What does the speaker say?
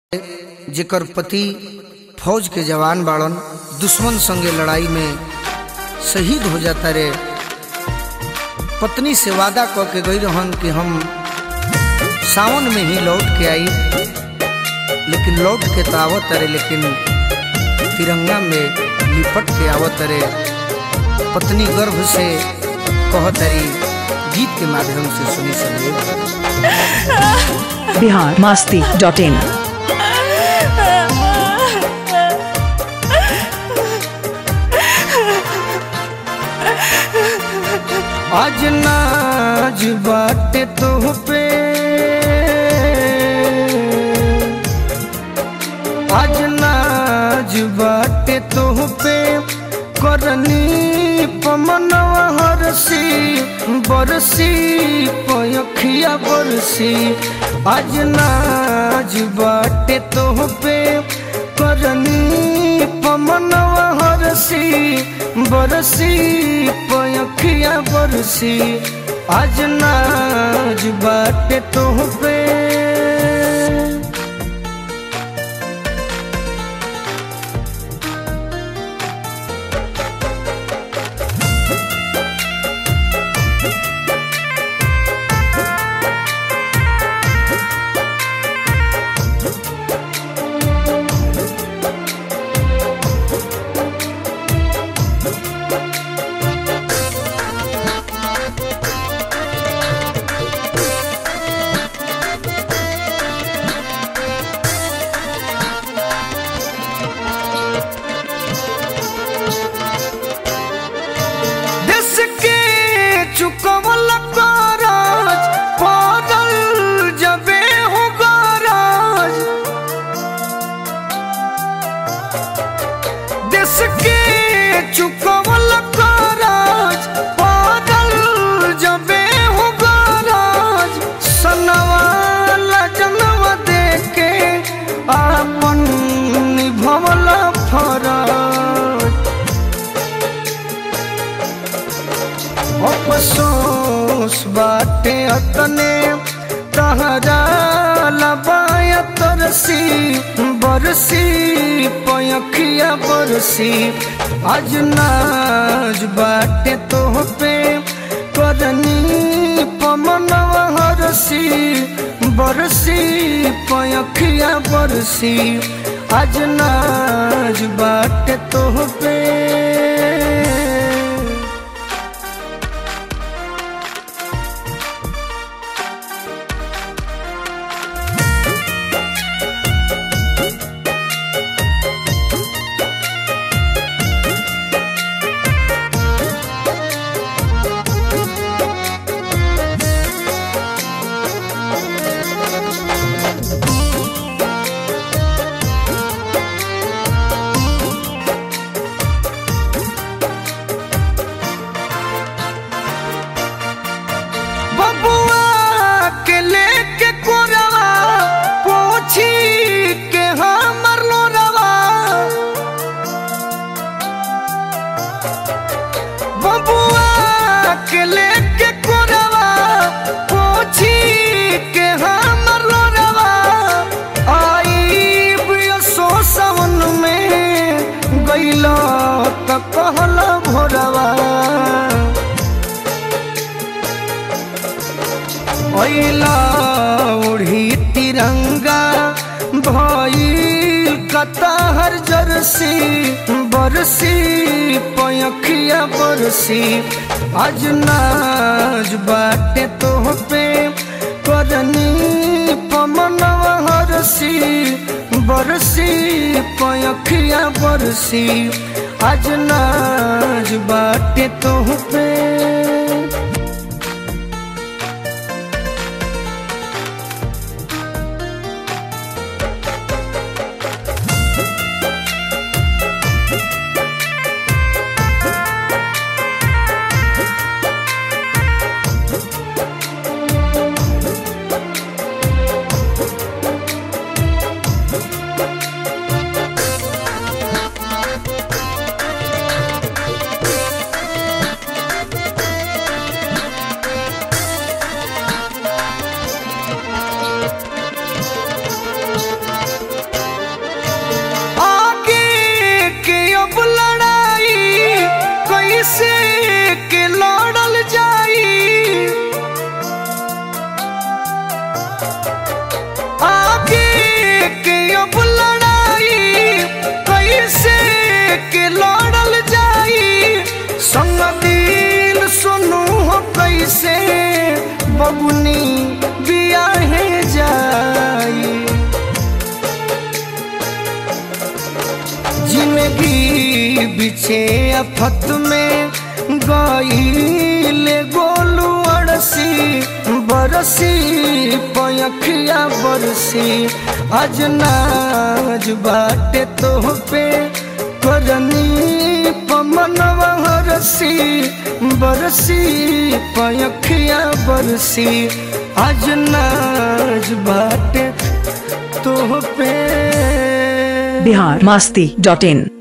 जेकर पति फौज के जवान बाड़न दुश्मन संगे लड़ाई में शहीद हो जाता रे पत्नी से वादा क के गई रहन कि हम सावन में ही लौट के आई लेकिन लौट के तो आवत रे लेकिन तिरंगा में लिपट के आवत रे पत्नी गर्भ से कहत रही गीत के माध्यम से सुनी सके बिहार मास्ती डॉट इन आज नाज बाटे तो पे आज नाज बाटे तो पे करनी पमनवा हरसी बरसी पयखिया बरसी आज नाज बाटे तो पे करनी पमनवा हरसी बरसी पयखिया बरसी आज नाज बाटे तो पे देश के चुकवल कराज पागल जबे हो गराज देश के चुकवल कराज पागल जबे हो गराज सनवा जनवा देके आपन निभवल फराज अफसोस बाटे अतने तहरा लबाया तरसी बरसी पयखिया बरसी आज नाज बाटे तो पे करनी पमनवा हरसी बरसी पयखिया बरसी आज नाज बाटे तो पे बबुआ के लेके कोरवा पोछी के हमर लोरवा बबुआ के लेके कोरवा पोछी के हमर लोरवा आई सो सावन में गईला त कहला भोरवा ओइला उड़ी तिरंगा भइल कताहर जरसी बरसी पयखिया बरसी आज नाज बाटे तो पे करनी पमनवा हरसी बरसी पयखिया बरसी आज नाज बाटे तो पे बीचे अफत में गईले गोलू अड़सी बरसी पयखिया बरसी आज नाज बाटे तो पे करनी पमनवा हरसी बरसी पयखिया बरसी आज नाज बाटे तो पे बिहार मास्ती डॉट इन